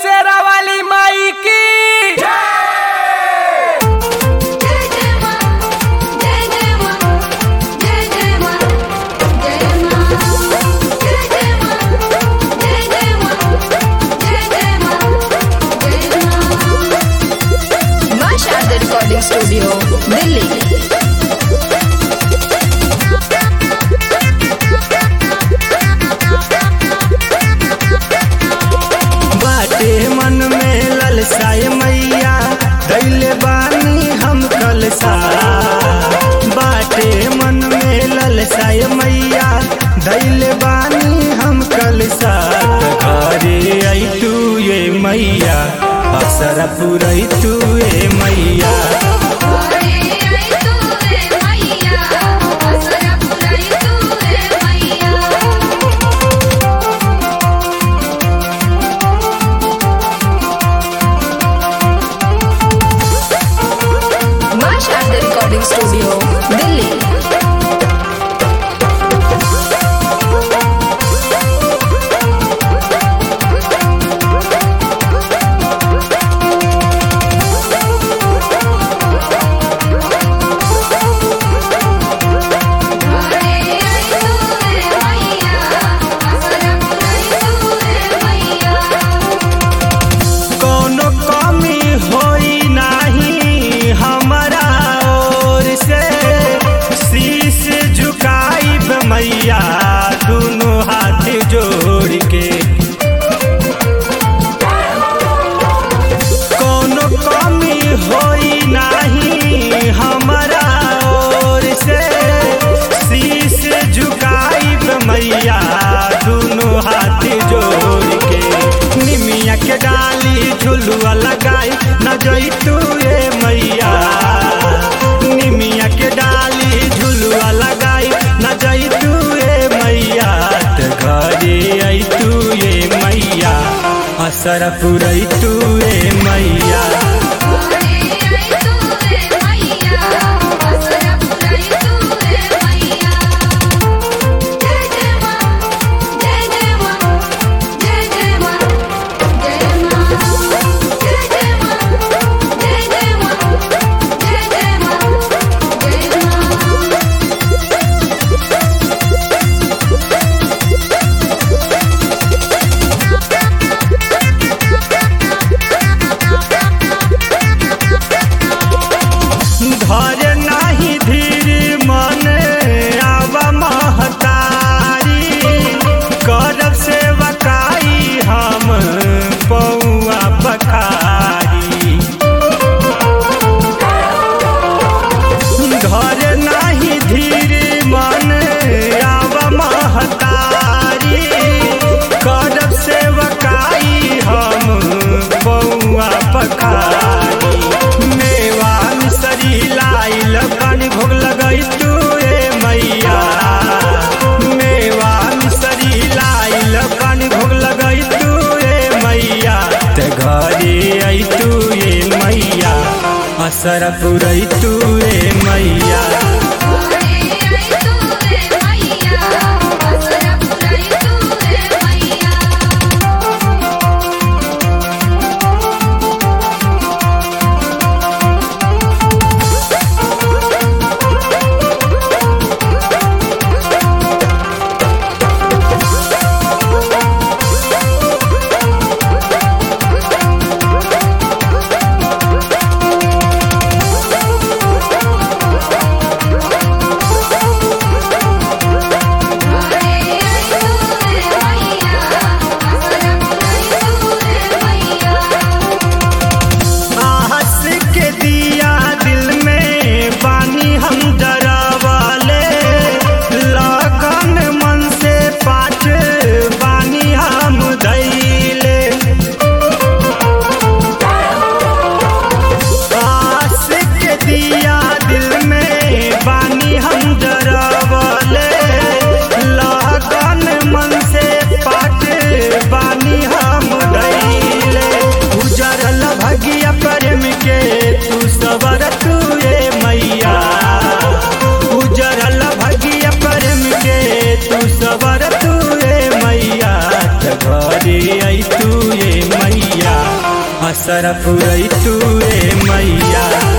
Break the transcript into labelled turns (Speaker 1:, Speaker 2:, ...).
Speaker 1: शेरा वाली माई की
Speaker 2: जय जय मां जय जय मां जय जय मां जय मां जय जय मां जय जय मां जय जय मां जय मां
Speaker 3: मां शारदा रिकॉर्डिंग स्टूडियो दिल्ली
Speaker 4: बाटे मन में ललसाय मैया दैले बानी हम कलसा बाटे मन में ललसाय मैया दैले बानी हम कलसा घरे आई तू ये मैया असर पुरई तू ये मैया
Speaker 2: अरे आई तू रे मैया असरा पुराई तू रे मैया
Speaker 3: मां शारदा रिकॉर्डिंग स्टूडियो दिल्ली
Speaker 2: अरे आई तू रे मैया असरा पुराई तू रे मैया
Speaker 4: कोनो कमी होई नाही हमारा ओर से शीश झुकाई मैया दोनों हाथ जोड़ के कोनो कमी होई नाही हमारा ओर से शीश झुकाई मैया दोनों हाथ जोड़ के निमिया के डाली झुलुआ लगाई न जई तू ए मैया निमिया के डाली झुलुआ लगाई न जई तू ए मैया त घरे आई तू ए मैया असर पुरई तू ए मैया
Speaker 2: अरे आई तू रे मैया असरा पुराई तू रे मैया जय जय मां जय जय मां जय जय मां जय मां जय जय मां जय जय मां जय जय मां जय मां
Speaker 4: धर नाही धीर मन आव महतारी करब सेवकाई हम पौआ पखारी घर नाही धीर मन आव महतारी करब सेवकाई हम पौआ पखारी मेवा मिसरी लाइल पानी भोग लगई तू ए मैया मेवा मिसरी लाइल पानी भोग लगई तू ए मैया ते घरे आई तू ए मैया असर पुरई तू ए मैया
Speaker 2: अरे आई तू रे मैया असरा पुराई तू रे मैया अरे आई तू रे मैया असरा पुराई तू रे मैया
Speaker 4: आहस के दिया दिल में बानी हम डरावाले लगन मन से पाठ बानी हम धैले आस के दिया दिल में बानी हम डरावाले लगन मन से पाठ बानी हम धैले उजरल भगिया प्रेम के तू सबर तू ए मैया उजरल भगिया प्रेम के तू सबर तू ए मैया त घरे आई तू ए मैया असर पुरई तू ए मैया